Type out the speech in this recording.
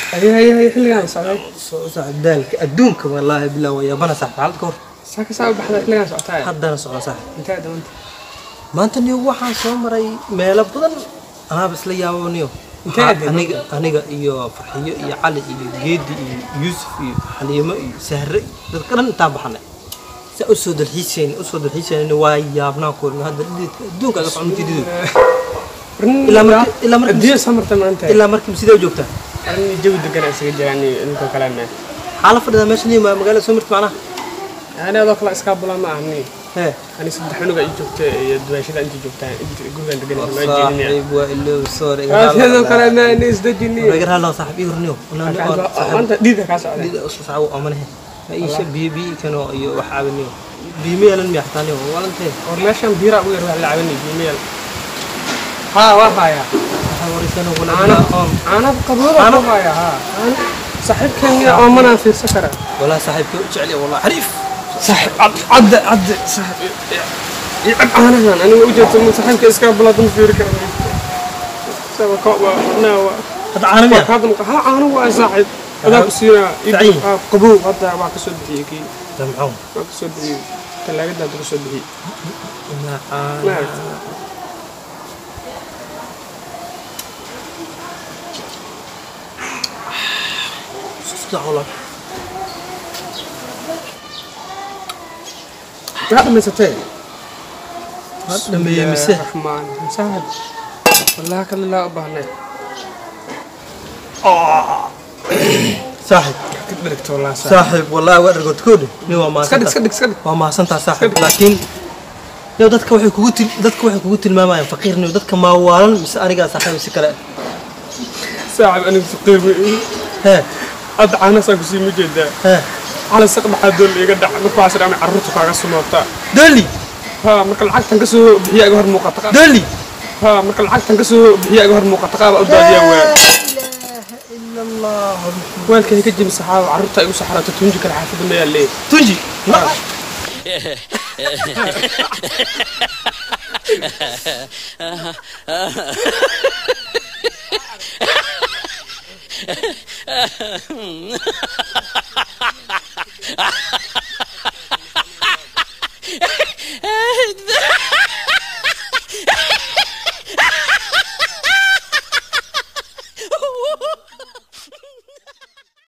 haye haye haye xilligaan socday soo saaxib daalka adduunka wallaahi bilaa waa yaabana saaxib xaalad ka hor saa ka saa u baxda xilligaan socotaay haddana socda saaxib intee dawanta maanta niyo waxaan soo maray meelo badan anaaba isla yaabo niyo Intee Waxaa- adeeg? aniga aniga iyo farxiyo iyo cali iyo geedi iyo yuusuf iyo xaliimo iyo sahre iyo dadka dhan intaan baxanay saa u soo dalxiisayna u soo dalxiisayna waa yaabnaa kuulna hadda dhididka adduunka aga soconti dhidid Ilaa markii- ilaa markii- adduunya soo marta maanta ilaa markii sidee u joogtaa arrin jawi degan aan isaga jiraan inkoo kalena xaala fadhida meesha niyo ma- magaalada soo mirta macnaha ani adoo kale iskaabula ma ahni hee ani saddex cunuga i joogta iyo duwaashada inta joogtaan gurigaan degan ma jeedinaya saaxiib waa iloow sorry adoo kale ma ani isdajini iga raalo saaxiib ii horniyo maanta dhiida kaa socday dida usoo sacawo amanahe ma iisha biyo biyo kano iyo wax caabiniyo biyo ma yeelan miya xataa niyo walantee war meeshan biiraa ugu yar waa la cabanay biimeel haa waa hayaa waxaa wareysana caano walaal oon caano qabooda ku haya haa saaxiibkan miya oomanaan fiirsan karaa walaa saaxiibka u jecel yahay wallah xariif صاحب عد عد عد صاحب يعب انا هنا انا وجدت من صاحبك اسكاب بلا دم في ركب سوى كوبا انا hadda caano miya هذا ها انا هو صاحب هذا بصير تعيين. قبو هذا ما كسود بيكي da maxuu ما كسود بي تلاقي ده كسود بي macaan ما sida wallah هذا من ستين dhameeyey mise الرحمن صاحب والله كل لا ابهنا saaxiib كبرت والله صاحب saaxiib wallahi waa dhargoodkoodhi nin waa اسكت mahadsantaa اسكت اسكت waa mahadsantaa saaxiib laakiin yow dadka waxay kugu til dadka waxay kugu tilmaamayaan faqiirniyo dadka maawaalan mise anigaa saaxiib si kale صاحب انا فقير hee هذا عانس اكو سي مجدا hee على سق maxaa doon iga dhac markuu asir ama carruurta kaaga sumoota doli ha marka lacagtan ka soo bixiya iga hor muuqata qaab doli ha marka lacagtan ka soo bixiya iga hor muuqata qaab u daadiya weel ila allah weelkay ka jimi saxaabo carruurta igu saxarato tunji kale xaafadda ma yaalee tunji